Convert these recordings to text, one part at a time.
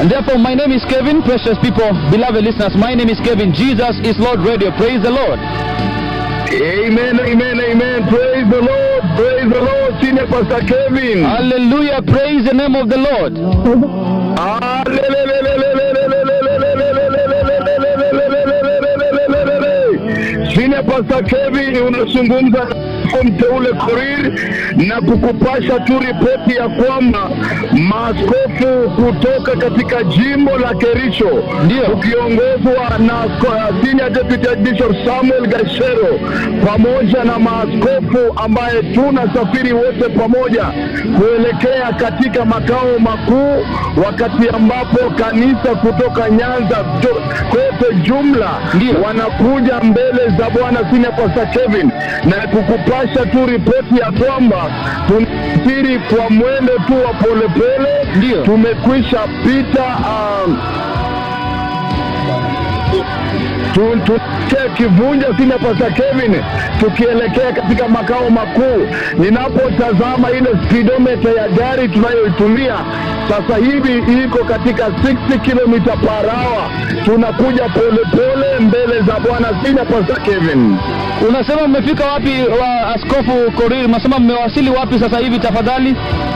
And therefore, my name is Kevin, precious people, beloved listeners. My name is Kevin. Jesus is Lord Radio. Praise the Lord. Amen, amen, amen. Praise the Lord. Praise the Lord. Senior Pastor Kevin. Hallelujah. Praise the name of the Lord. Senior Pastor Kevin unazungumza na mteule Korir na kukupasha tu ripoti ya kwamba maaskofu kutoka katika jimbo la Kericho Ndio. ukiongozwa na uh, Senior Deputy Bishop Samuel Gashero pamoja na maaskofu ambaye tunasafiri wote pamoja kuelekea katika makao makuu, wakati ambapo kanisa kutoka Nyanza to- kote jumla Ndio. wanakuja mbele za Bwana Senior Pastor Kevin na kukupasha tu ripoti ya kwamba tunasafiri kwa mwendo tu wa polepole. Ndio. Tumekwisha pita um, tu- tuelekea kivunja sina pasa Kevin, tukielekea katika makao makuu. Ninapotazama ile speedometer ya gari tunayoitumia sasa hivi iko katika 60 km per hour. Tunakuja polepole mbele za Bwana sina pasa Kevin. Unasema mmefika wapi, wa Askofu Korir? Unasema mmewasili wapi sasa hivi tafadhali?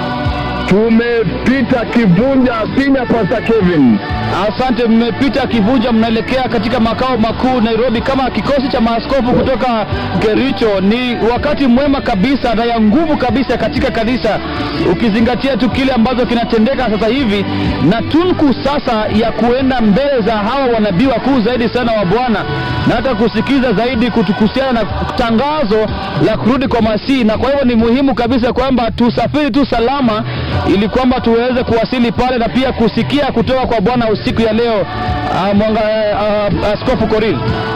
Tumepita kivunja sina pasa Kevin. Asante, mmepita Kivunja, mnaelekea katika makao makuu Nairobi kama kikosi cha maaskofu kutoka Kericho. Ni wakati mwema kabisa na ya nguvu kabisa katika kanisa, ukizingatia tu kile ambacho kinatendeka sasa hivi na tunku sasa ya kuenda mbele za hawa wanabii wakuu zaidi sana wa Bwana na hata kusikiza zaidi kutu- kuhusiana na tangazo la kurudi kwa Masihi, na kwa hivyo ni muhimu kabisa kwamba tusafiri tu salama ili kwamba tuweze kuwasili pale na pia kusikia kutoka kwa Bwana usiku ya leo. Uh, mwanga, uh, Askofu Korir.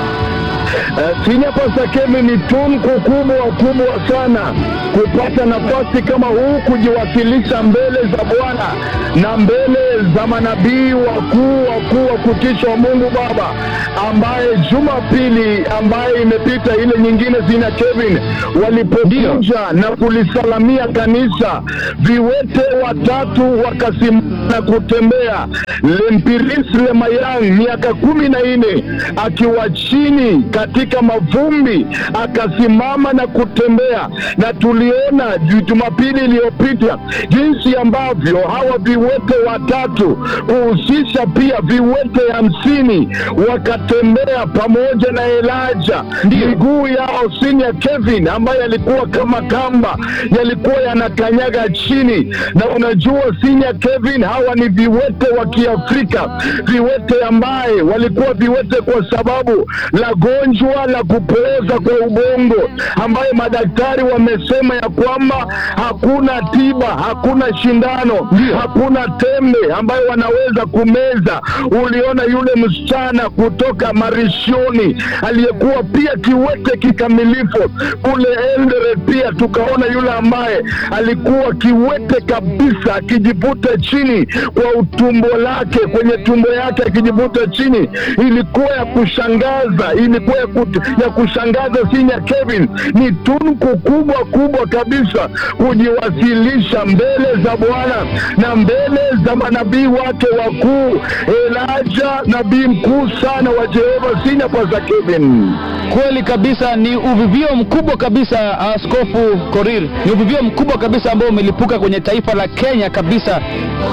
Uh, Senior Pastor Kevin, ni tunku kubwa kubwa sana kupata nafasi kama huu kujiwasilisha mbele za Bwana na mbele za manabii wakuu wakuu wa kutisha wa Mungu Baba, ambaye Jumapili ambaye imepita ile nyingine, Senior Kevin, walipokuja na kulisalamia kanisa, viwete watatu wakasimama na kutembea. Lempiris Lemayang miaka kumi na nne akiwa chini katika mavumbi akasimama na kutembea, na tuliona ju- Jumapili iliyopita jinsi ambavyo hawa viwete watatu kuhusisha pia viwete hamsini wakatembea pamoja na Elijah, miguu yao Senior Kevin ambaye alikuwa kama kamba yalikuwa yanakanyaga chini, na unajua Senior Kevin, hawa ni viwete wa Kiafrika, viwete ambaye walikuwa viwete kwa sababu la gonjwa la kupooza kwa ubongo, ambaye madaktari wamesema ya kwamba hakuna tiba, hakuna shindano, hakuna tembe ambayo wanaweza kumeza. Uliona yule msichana kutoka Marishoni aliyekuwa pia kiwete kikamilifu kule Eldoret, pia tukaona yule ambaye alikuwa kiwete kabisa akijivuta chini kwa utumbo lake, kwenye tumbo yake akijivuta chini. Ilikuwa ya kushangaza, ilikuwa ya, kut, ya kushangaza. Senior Kevin, ni tunku kubwa kubwa kabisa kujiwasilisha mbele za Bwana na mbele za manabii wake wakuu, Elijah nabii mkuu sana wa Jehova. Senior Pastor Kevin. Kweli kabisa, ni uvivio mkubwa kabisa, Askofu Korir, ni uvivio mkubwa kabisa ambao umelipuka kwenye taifa la Kenya kabisa.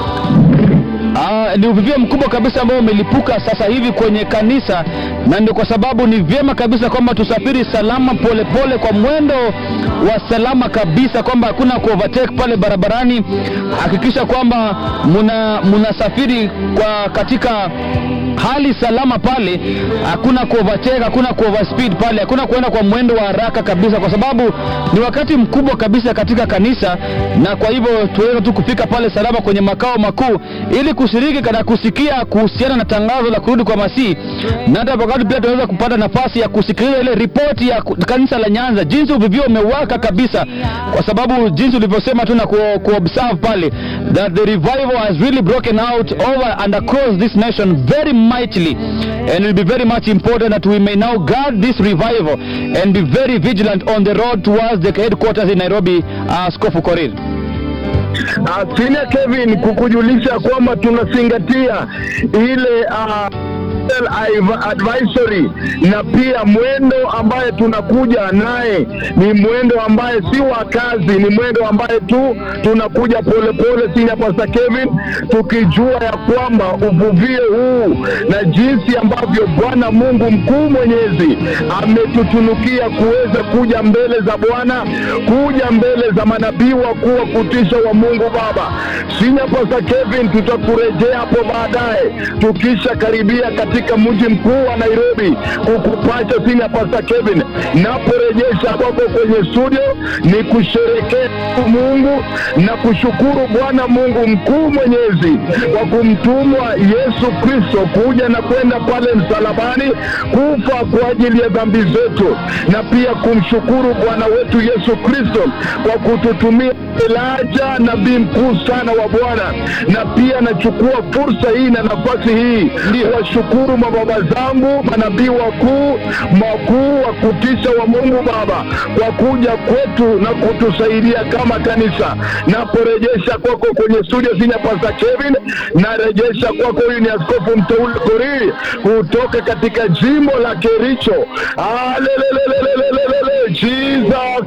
Ah, ni uvivio mkubwa kabisa ambao umelipuka sasa hivi kwenye kanisa, na ndio kwa sababu ni vyema kabisa kwamba tusafiri salama polepole pole, kwa mwendo wa salama kabisa, kwamba hakuna ku overtake pale barabarani. Hakikisha kwamba muna munasafiri kwa katika hali salama pale, hakuna ku overtake, hakuna ku overspeed pale, hakuna kuenda kwa mwendo wa haraka kabisa, kwa sababu ni wakati mkubwa kabisa katika kanisa, na kwa hivyo tuweze tu kufika pale salama kwenye makao makuu ili kushiriki na kusikia kuhusiana na tangazo la kurudi kwa Masihi, na hata wakati pia tunaweza kupata nafasi ya kusikiliza ile ripoti ya ku- kanisa la Nyanza, jinsi uvivio umewaka kabisa, kwa sababu jinsi ulivyosema tu na ku, ku observe pale that the revival has really broken out over and across this nation very mightily and it will be very much important that we may now guard this revival and be very vigilant on the road towards the headquarters in Nairobi, uh, Askofu Korir. Uh, Senior Kevin, kukujulisha kwamba tunazingatia ile uh, advisory na pia mwendo ambaye tunakuja naye ni mwendo ambaye si wa kazi, ni mwendo ambaye tu tunakuja polepole, Senior Pastor Kevin, tukijua ya kwamba uvuvio huu na jinsi ambavyo Bwana Mungu mkuu mwenyezi ametutunukia kuweza kuja mbele za Bwana, kuja mbele za manabii wakuu wa kutisha wa Mungu Baba. Senior Pastor Kevin, tutakurejea hapo baadaye tukisha karibia katika mji mkuu wa Nairobi kukupata Senior Pastor Kevin. Naporejesha kwako kwenye studio ni kusherekea Mungu na kushukuru Bwana Mungu mkuu mwenyezi kwa kumtumwa Yesu Kristo kuja na kwenda pale msalabani kufa kwa ajili ya dhambi zetu, na pia kumshukuru Bwana wetu Yesu Kristo kwa kututumia Elijah nabii mkuu sana wa Bwana, na pia nachukua fursa hii na nafasi hii kuwashukuru mababa zangu manabii wakuu makuu wa kutisha wa Mungu Baba kwa kuja kwetu na kutusaidia kama kanisa. Naporejesha kwako kwenye studio Senior Pastor Kevin, narejesha kwako, huyu ni askofu mteule Korir kutoka katika jimbo la Kericho. Alelelelelelelele, Jesus